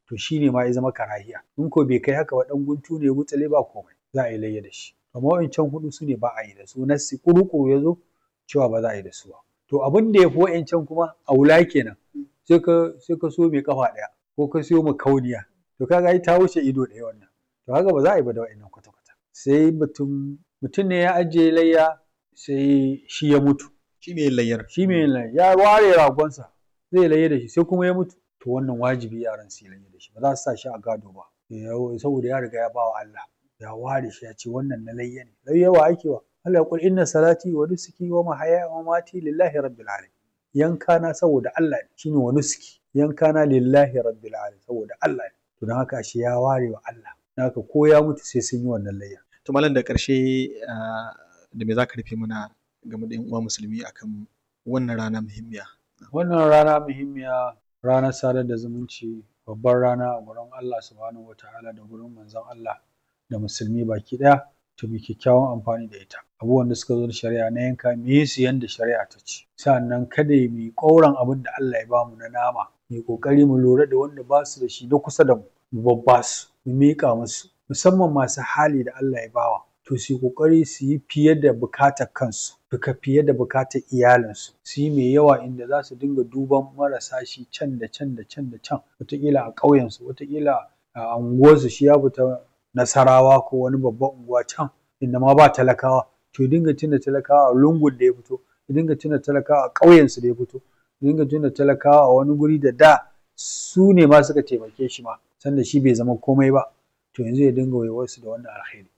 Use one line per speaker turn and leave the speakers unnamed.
to shine ma ya zama karahiya in ko bai kai haka ba dan guntu ne gutsale ba komai za a yi layya da shi amma wa'incan hudu su ne ba a yi da su nassi kuru ya zo cewa ba za a yi da su ba to abin da ya fi wa'incan kuma a wula kenan sai ka sai ka so mai kafa ɗaya ko ka siyo kauniya to kaga ai ta wuce ido ɗaya wannan to haka ba za a yi ba da wa'innan kwata kwata sai mutum mutum ne ya ajiye layya sai shi ya mutu
shi mai layyar
shi mai layya ya ware ragonsa zai layya da shi sai kuma ya mutu to wannan wajibi yaran su yi layya da shi ba za su sa shi a gado ba saboda ya riga ya ba wa Allah ya ware shi ya ce wannan na layya ne layya wa ake wa Allah ya kul inna salati wa nusuki wa mahaya wa mamati lillahi rabbil alamin yanka na saboda Allah ne shine wa nusuki yanka na lillahi rabbil alamin saboda Allah ne to don haka shi ya ware wa Allah don haka ko ya mutu sai sun yi wannan layya
to malam da ƙarshe da me za ka rufe mana game da 'yan uwa musulmi akan wannan rana muhimmiya
wannan rana muhimmiya ranar sadar da zumunci babbar rana a gurin Allah subhanahu wataala da gurin manzon Allah da musulmi baki ɗaya to mu kyakkyawan amfani da ita abubuwan da suka zo da shari'a na yanka mu yi su yanda shari'a ta ce sannan kada mu yi ƙauran abin da Allah ya bamu na nama mu yi ƙoƙari mu lura da wanda ba su da shi na kusa da mu mu babba su mu miƙa musu musamman masu hali da Allah ya bawa to su yi ƙoƙari su yi fiye da bukatar kansu duka fiye da bukatar iyalinsu su yi mai yawa inda za su dinga duban marasa shi can da can da can da can wataƙila a ƙauyensu wataƙila a unguwarsu shi ya fita nasarawa ko wani babban unguwa can inda ma ba talakawa to ya dinga tuna talakawa a lungun da ya fito ya dinga tuna talakawa a ƙauyensu da ya fito ya dinga tuna talakawa a wani guri da da su ne ma suka taimake shi ma sanda shi bai zama komai ba to yanzu ya dinga waiwarsu da wannan alheri